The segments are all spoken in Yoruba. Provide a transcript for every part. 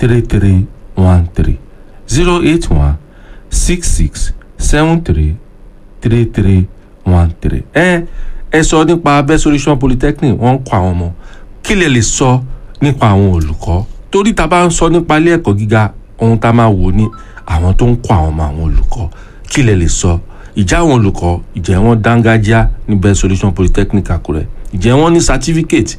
three three one three zero eight one six six seven three three three one three. ẹ ẹ sọ nípa best solution polytechnic wọ́n ń kọ́ àwọn ọmọ kí lè lè sọ nípa àwọn olùkọ́ torí tá a bá ń sọ nípa ilé ẹ̀kọ́ gíga ohun tá a máa wò ní àwọn tó ń kọ́ àwọn ọmọ àwọn olùkọ́ kí lè lè sọ ìjà àwọn olùkọ́ ìjẹ́ wọn dángájá ní best solution polytechnic àkúrẹ́ ìjẹ́ wọn ní certificate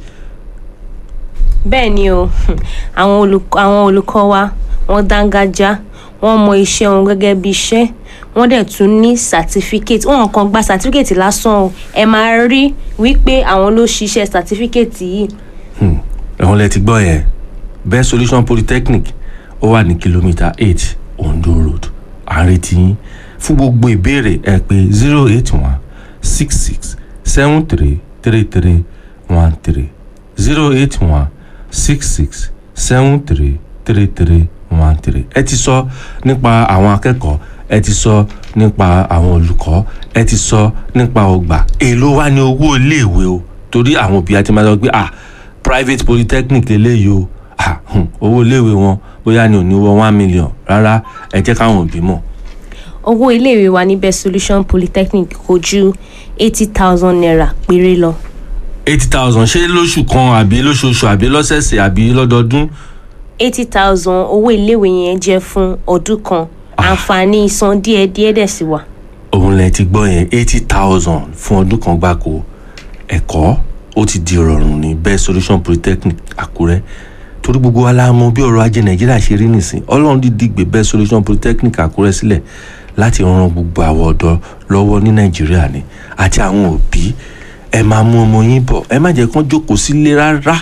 bẹ́ẹ̀ ni o àwọn olùkọ́ àwọn olùkọ́ wa wọ́n dángájá wọ́n mọ iṣẹ́ wọn gẹ́gẹ́ bí iṣẹ́ wọ́n dẹ̀ tún ní certificate wọn kàn gba certificate lásán o ẹ máa rí wípé àwọn ló ṣiṣẹ́ certificate yìí Hmm, ẹ̀wọ̀n lẹ ti gbọ́ yẹn best solution polytechnic ó wà ní kìlómítà eight ondo road àrètí yín fún gbogbo ìbéèrè ẹ pé zero eight one six six seven three three three one three zero eight one six six seven three three three one three ẹ ti sọ nípa àwọn akẹ́kọ̀ọ́ ẹ ti sọ nípa àwọn olùkọ́ ẹ ti sọ nípa ọgbà èló wá ní owó iléèwé o torí àwọn òbí àti máa sọ pé ah private polytechnic eléyìí o ah hmm, owó iléèwé wọn bóyá ni ò ní wọ one million rárá ẹ jẹ́ káwọn òbí mọ̀ owó iléèwé wa ní best solution polytechnic kò ju eighty thousand naira péré lọ eighty thousand ṣé lóṣù kan àbí lóṣooṣù àbí lọ́sẹ̀ẹ̀sẹ̀ àbí lọ́dọọdún eighty thousand owó iléèwé yẹn jẹ́ fún ọdún kan àǹfààní san díẹ̀díẹ̀ dẹ̀ sì wà. òun lẹ ti gbọ́ yẹn eighty thousand fún ọdún kan gbáko ẹ̀kọ́ ó ti di rọrùn ní best solution polytechnic àkúrẹ́ torí gbogbo wa la mọ̀ bí ọrọ̀ ajé nàìjíríà ṣe rí nìsín ọlọ́run dídí gbé best solution polytechnic àkúrẹ́ sílẹ̀ láti ran gbogbo àwọn ọ̀dọ́ lọ́wọ́ ní nàìjíríà ni àti àwọn òbí ẹ máa mú ọmọ yín bọ̀ ẹ má jẹ́ kán jókòó sílé rárá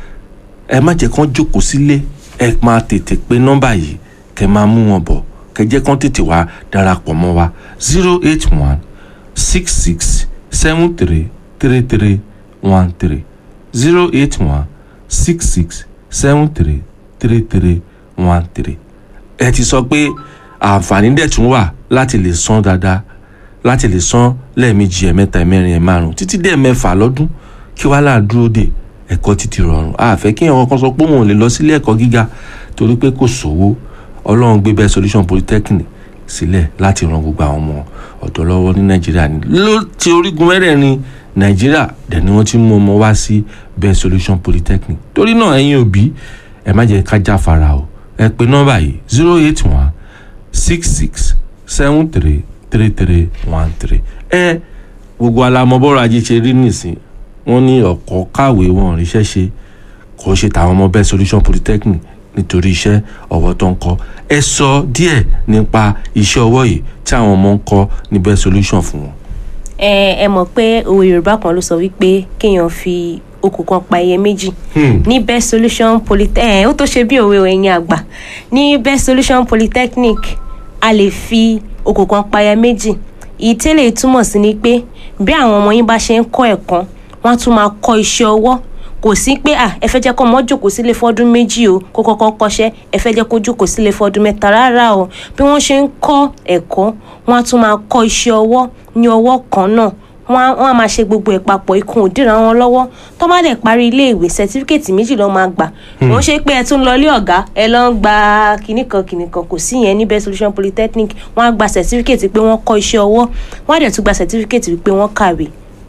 ẹ má jẹ́ kán jókòó sílé ẹ máa tètè pé nọ́mbà yìí kẹ́ máa mú wọn bọ̀ kẹ́ jẹ́ kán tètè wá darapọ̀ mọ́ wa zero eight one six six seven three three three one three zero eight one six six seven three three three one three ẹ ti sọ pé àǹfààní dẹ̀ tún wà láti lè san dáadáa láti lè san lẹ́ẹ̀mejì ẹ̀mẹ́ta ẹ̀mẹ́rin ẹ̀márùn títí dé ẹ̀mẹ́fà lọ́dún kí wàá là dúró dè ẹ̀kọ́ títí rọrùn àfẹ́ kí ẹ̀wọ̀n kan sọ pé òun ò lè lọ sílé ẹ̀kọ́ gíga torí pé kò sówó ọlọ́run gbé bẹ́ẹ̀ solution polytechnic sílẹ̀ láti ran gbogbo àwọn ọmọ ọ̀dọ́ lọ́wọ́ ní nàìjíríà ní ló ti orígun mẹ́rẹ̀ẹ̀rin nàìjíríà dẹ̀ ni wọ́n ti mú ọmọ wá sí bẹ́ẹ̀ solution polytechnic torí náà ẹ̀yin òbí ẹ má jẹ́ ká jáfara o ẹ pe nọ́mbà yìí zero eight one six six seven three three three one three ẹ gbogbo alamọbọrọ ajé ṣe rí nìsín wọ́n ní ọ̀kọ́ kàwé wọn ríṣẹ́ ṣe kò ṣe tàwọn ọmọ bẹ́ẹ̀ solution polytechnic nítorí iṣẹ́ ọwọ́ tó ń kọ́ ẹ sọ díẹ̀ nípa iṣẹ́ ọwọ́ yìí tí àwọn ọmọ ń kọ́ ní bẹ́ẹ̀ solution fún wọn. ẹ ẹ mọ̀ pé òwe yorùbá kan ló sọ wípé kéèyàn fi okùn kan pa ẹyẹ méjì ní best solution polytechnic ó tó ṣe bí òwe ẹ̀yin àgbà ní best solution polytechnic a lè fi okùn kan pa ẹyẹ méjì ìtẹ́lẹ̀ túmọ̀ sí ni pé bí àwọn ọmọ yín bá ṣe ń kọ́ ẹ̀kọ́ wọ́n á tún máa kọ́ iṣẹ́ ọwọ́ kò sí pé à ẹ fẹ́ jẹ́ kó ọmọ jókòó sílé fọ́dún méjì o kó kọ́kọ́ kọ́ṣẹ́ ẹ fẹ́ jẹ́ kó jókòó sílé fọ́dún mẹ́ta rárá o bí wọ́n ṣe ń kọ́ ẹ̀kọ́ wọ́n á tún máa kọ́ iṣẹ́ ọwọ́ ní ọwọ́ kan náà wọ́n á máa ṣe gbogbo ẹ̀ papọ̀ ikùn òdìrà wọn lọ́wọ́ tó bá dẹ̀ parí iléèwé sẹtífíkẹ̀tì méjì ló máa gbà wọ́n ṣe pé ẹ tún lọ ilé ọ̀gá ẹ lọ ń gba kìnnìkan kìnnìkan kò sí yẹn ní best solution polytechnic wọ́n á gba sẹtífíkẹ̀tì pé wọ́n kọ́ iṣẹ́ ọwọ́ wọ́n á dẹ̀ tún gba sẹtífíkẹ̀tì pé wọ́n kàwé.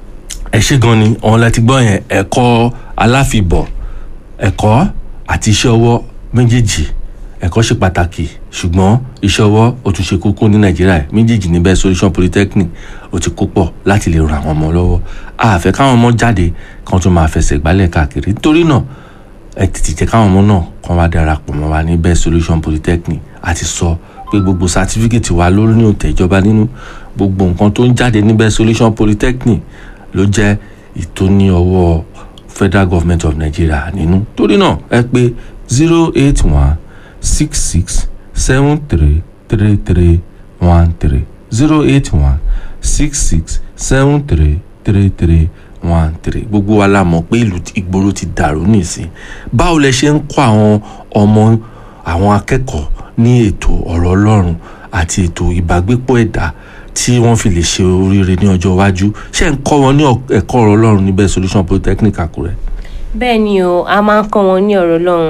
ẹ ṣe gan ni ọ̀hún láti gbọ́ yẹn ẹ̀kọ́ aláfibọ̀ ẹ̀kọ́ àti iṣẹ́ ọwọ́ méjèèjì ẹ̀kọ́ ṣe pàtàkì ṣùgbọ́n iṣẹ́ ọwọ́ ó tún ṣe kókó ní nàìjíríà méjèèjì ní best solution polytechnic ó ti kó pọ̀ láti lè ran àwọn ọmọ lọ́wọ́ àfẹ́ káwọn ọmọ jáde kan tún máa fẹsẹ̀ gbálẹ̀ káàkiri nítorí náà ẹ tètè jẹ́ káwọn ọmọ náà kan wá darapọ̀ mọ́ wa ní best solution polytechnic àti sọ pé gbogbo sátífíkẹ̀tì wa ló ní òtẹ̀ ìjọba nínú gbogbo nǹkan tó ń jáde ní best solution polytechnic ló jẹ́ ìtóní ọwọ́ federal government of nigeria nínú torí náà ẹ pé zero eight one six six seven three three three one three zero eight one six six seven three three three one three gbogbo wa la mọ̀ pé ìlú ìgboro ti dàrú nìsín báwo lẹ ṣe ń kọ́ àwọn ọmọ àwọn akẹ́kọ̀ọ́ ní ètò ọ̀rọ̀ ọlọ́run àti ètò ìbágbépọ̀ ẹ̀dá tí wọ́n fi lè ṣe oríire ní ọjọ́ iwájú ṣé ń kọ́ wọn ní ẹ̀kọ́ ọ̀rọ̀ ọlọ́run níbẹ̀ solution polytechnic àkúrẹ́. bẹ́ẹ̀ ni o a máa ń kọ́ wọn ní ọ̀rọ̀ ọlọ́run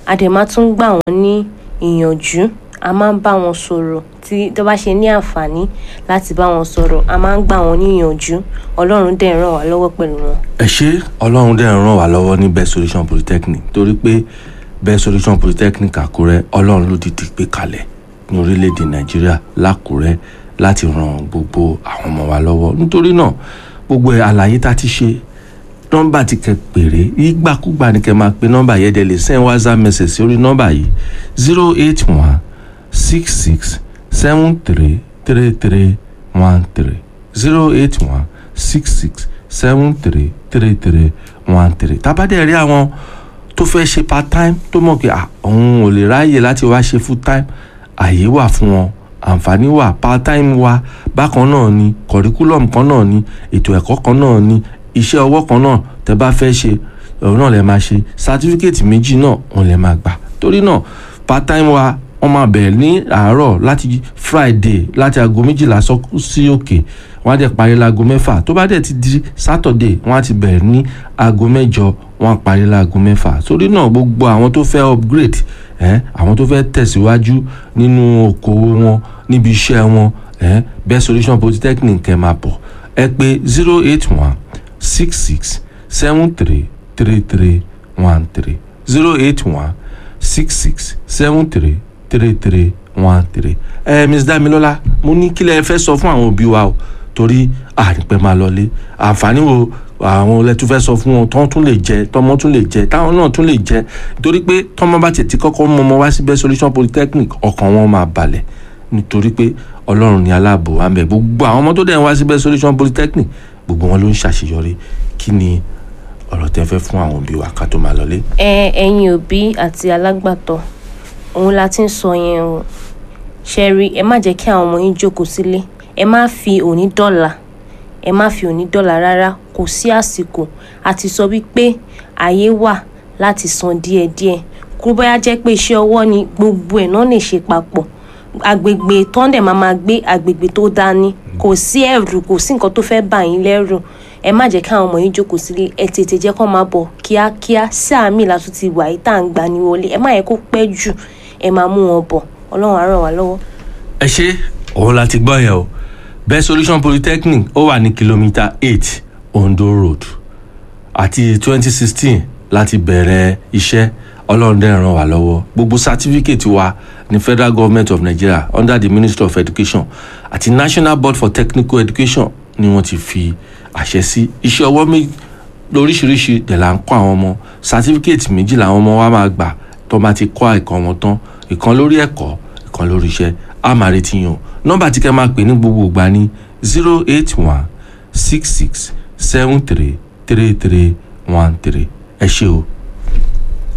a dẹ̀ máa tún gbà wọ́n ní ìyànjú a máa ń bá wọn sọ̀rọ̀ tí tó bá ṣe ní àǹfààní láti bá wọn sọ̀rọ̀ a máa ń gbà wọ́n ní ìyànjú ọlọ́run dẹ̀ ràn wá lọ́wọ́ pẹ̀lú wọn. ẹ ṣé ọlọ́run dẹ̀ ràn wá lọ́wọ́ ní best solution polytechnic torí pé best solution polytechnic àkúrẹ́ ọlọ́run ló dìde gbé kalẹ̀ ní orílẹ̀-èdè nàìjíríà lákúrẹ́ láti ran gbogbo àwọn ọmọ wa lọ́wọ́ nítorí náà gbogbo àlàyé tá a ti ṣe nọ́mbà tí kẹ́ pèrè ìgbàkúgbà ni kẹ́ máa pe nọ́mbà yẹn dẹ̀ lè send whatsapp message sórí nọ́mbà yìí zero eight one six six seven three three three one three zero eight one six six seven three three three one three tábàdẹ̀ rí àwọn tó fẹ́ ṣe part time tó mọ̀ pé òun ò lè ráyè láti wá ṣe full time àyè wà fún wọn àǹfààní wà part time wà bákan náà ni curriculum kan náà ni ètò ẹ̀kọ́ kan náà ni iṣẹ́ ọwọ́ kan náà tẹ́ bá fẹ́ ṣe òun náà lè máa ṣe certificate méjì náà òun lè máa gbà torí náà part time wa wọ́n máa bẹ̀rẹ̀ ní àárọ̀ láti friday láti aago méjìlá sí òkè wọ́n á dẹ̀ parí láago mẹ́fà tó bá dẹ̀ ti di saturday wọ́n á ti bẹ̀rẹ̀ ní aago mẹ́jọ wọ́n á parí láago mẹ́fà torí náà gbogbo àwọn tó fẹ́ upgrade eh, àwọn tó fẹ́ tẹ̀síwájú nínú okòwò wọn níbi iṣẹ́ wọn eh, best solution polytechnic kẹ́ máa bọ̀ ẹ pé zero eight one six six seven three three three one three zero eight one six six seven three three three one three. ẹ Miss Damilola mo ní kílẹ̀ ẹ fẹ́ sọ fún àwọn òbí wa o torí àrípẹ́ máa lọlé àǹfààní wo àwọn ọlẹ́tún fẹ́ sọ fún wọn tán tún lè jẹ tọmọ tún lè jẹ táwọn náà tún lè jẹ torí pé tọmọ bá tètè kọ́kọ́ mọ ọmọ wá sí best solution polytechnic ọkàn wọn máa balẹ̀ nítorí pé ọlọ́run ní aláàbò wa ń bẹ gbogbo àwọn ọmọ tó dẹ̀ ń wá sí best solution polytechnic gbogbo wọn ló ń ṣàṣeyọrí kí ni ọ̀rọ̀ tẹ́ fẹ́ fún àwọn òbí wa ká tó máa lọlé. ẹ ẹ̀yin òbí àti alágbàtọ́ òun la ti ń sọ yẹn o ṣẹ́rí ẹ má jẹ́ kí àwọn ọmọ yín jókòó sílé ẹ má fi òní dọ́là ẹ má fi òní dọ́là rárá kò sí àsìkò àti sọ wípé àyè wà láti san díẹ̀díẹ̀ kó bóyá jẹ́ pé iṣẹ́ ọwọ́ ni gbogbo ẹ̀ náà lè ṣe papọ̀ agbègbè tọ́ndẹ̀ máa ma gbé agbègbè tó dání kò sí ẹ̀rù kò sí nǹkan tó fẹ́ bà yín lẹ́rù ẹ má jẹ́ káwọn ọmọ yín jókòó sílé ẹ tètè jẹ́ kó máa bọ̀ kíákíá sáà mi látún ti wà yìí tá à ń gbà ní wọlé ẹ má yẹ kó pẹ́ jù ẹ máa mú wọn bọ̀ ọlọ́run á ràn wá lọ́wọ́. ẹ ṣe òun la ti gbọ́ yẹn o best solution polytechnic ó wà ní kìlómítà eight ondo road àti twenty sixteen láti bẹ̀rẹ̀ iṣẹ́ ọlọ́run dẹ̀ ràn wá lọ́wọ́ gbogbo certificate wa ní federal government of nigeria under the ministry of education àti national board for technical education ni wọ́n ti fi àṣẹ sí iṣẹ́ ọwọ́ méjì lóríṣiríṣi dẹ̀ là ń kọ́ àwọn ọmọ certificate méjì làwọn ọmọ wa máa gbà tó bá ti kọ́ ẹ̀kọ́ wọn tán ìkan lórí ẹ̀kọ́ ìkan lórí iṣẹ́ a máa retí yàn nọ́mbà tí kẹ́ máa pè ní gbogbo ìgbà ní zero eight one six six seven three three three one three ẹ ṣé o